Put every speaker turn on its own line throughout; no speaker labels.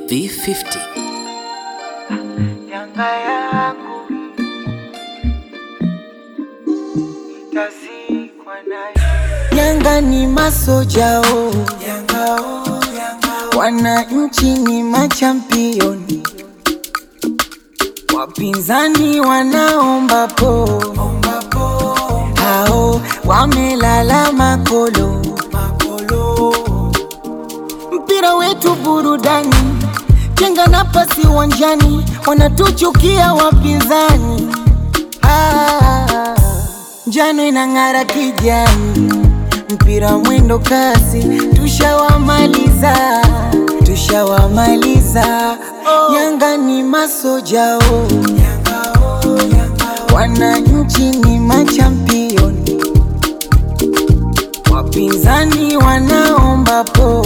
V50
Yanga yangu itazikwa nayo. Yanga ni masojao, Yanga oh, Yanga wananchi ni machampioni, wapinzani wanaomba po, hao wamelala makolo, makolo mpira wetu burudani, chenga na pasi uwanjani, wanatuchukia wapinzani. Ah, njano inang'ara kijani, mpira mwendo kasi, tushawamaliza, tushawamaliza. Yanga ni masojao, wananchi ni machampioni wapinzani wanaomba po,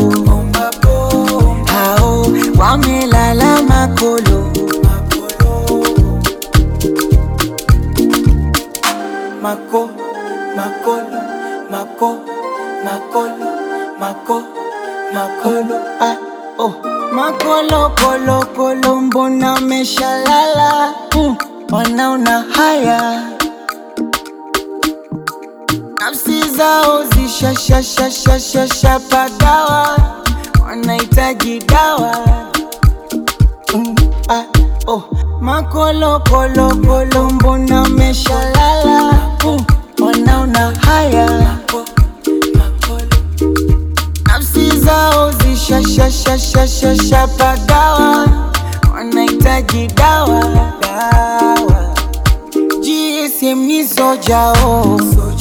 hao wamelala makolo, mako makolo mako makolo mako makolo ah, oh. makolo kolo kolo mbona meshalala mm, wanaona haya nafsi zao zishashashashashasha pagawa, wanahitaji dawa mm, ah, oh. Makolokolokolo mbona meshalala mm, wanaona haya nafsi zao zishashashashashasha pagawa, wanahitaji dawa dawa GSM ni sojao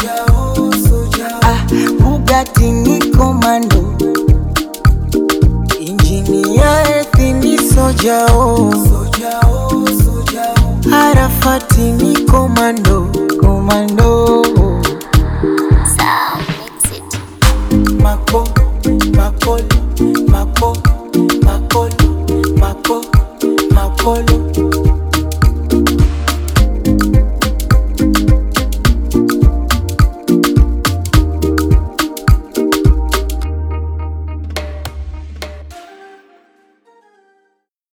ah, Bugatti ni komando injini ya ethi ni sojao Arafati ni komando komando
Sound mix it.
mako makolo mako makolo mako makolo